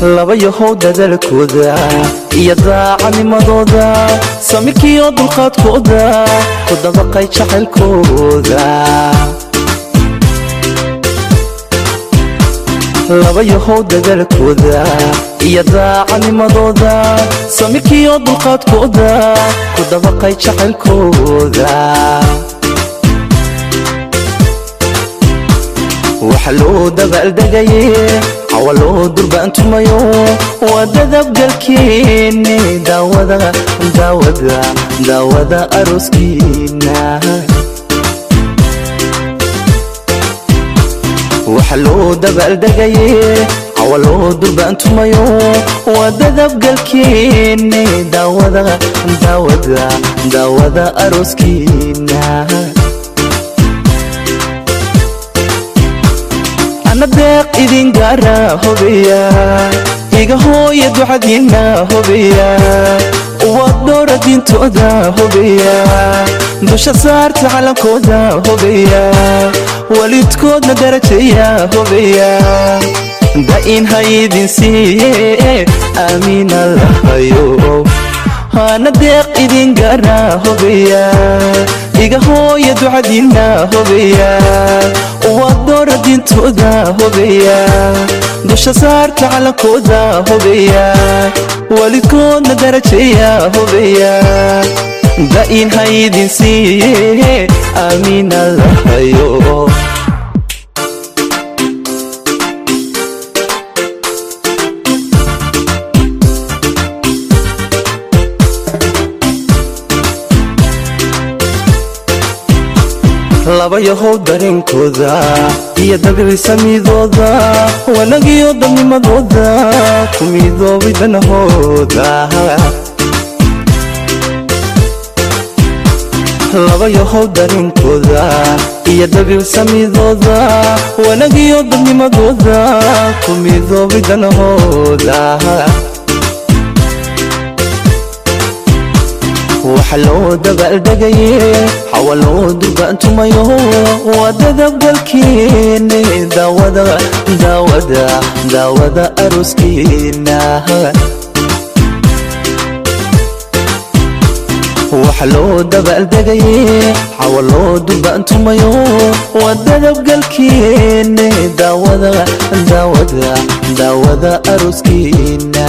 labayahow dadalkooda iyo daacanimadooda samirkiiyo dulqaadkooda ku dabaqay jacaylkooda labayahow dadalkooda iyo daacanimadooda samirkiiyo dulqaadkooda ku dabaqay jacaylkooda waxa loo dabaaldegaye cawa loo durbaantumayo waa dadabgalkeeni daawada daawada daawada arooskiina waxa loo dabaaldegaye cawa loo durbaantumayo waa dadabgalkeeni daawada daawada daawada arooskiina ana deeq idin gaara hobeya iga hooya ducadiinna hobeya waad dhoora diintooda hobeya dusha saarta calankooda hobeya waalidkoodna darajeeya hobeya da'in haydin siiye aamiina lahayo hana deeq idin gaara hobeya iga hooya ducadiinna hobeya waad dhoora diintooda hobeya dusha saarta calankooda hobeya waalidkoodna darajeeya hobeya da'in haydin siiye aamiina lahayo labayahow dareenkooda iyo dabicisamiidooda wanagiyo dabnimadooda ku midoobay danahooda labayahow dareenkooda iyo dabiicsamidooda wanagiyo dabnimadooda ku midoobay danahooda waxa loo dabaaldegaye xawa loo durbaantumayo waa dadabgalkeeni daawada daawada daawada arooskiina waxa loo dabaaldegaye xawa loo durbaantumayo waa dadabgalkeeni daawada daawada daawada arooskiina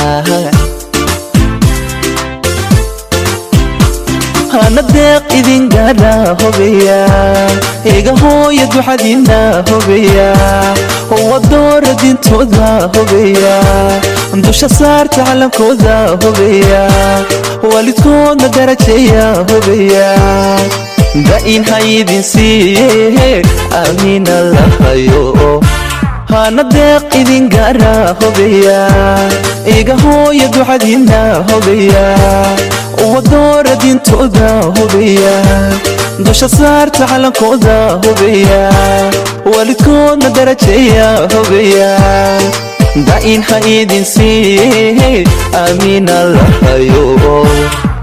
hana deeq idin gaara hobeya iga hooya ducadiinna hobeya wadoora diintooda hobeya dusha saarta calankooda hobeya waalidkoodna darajeeya hobeya da'in haydin siiye aamiina lahayo hana deeq idin gaara hobeya iga hooya ducadiinna hobeya wadoora diintooda hobeya dusha saarta calankooda hobeya waalidkoodna darajeeya hobeya da'in ha idin siiye aamiina lahayo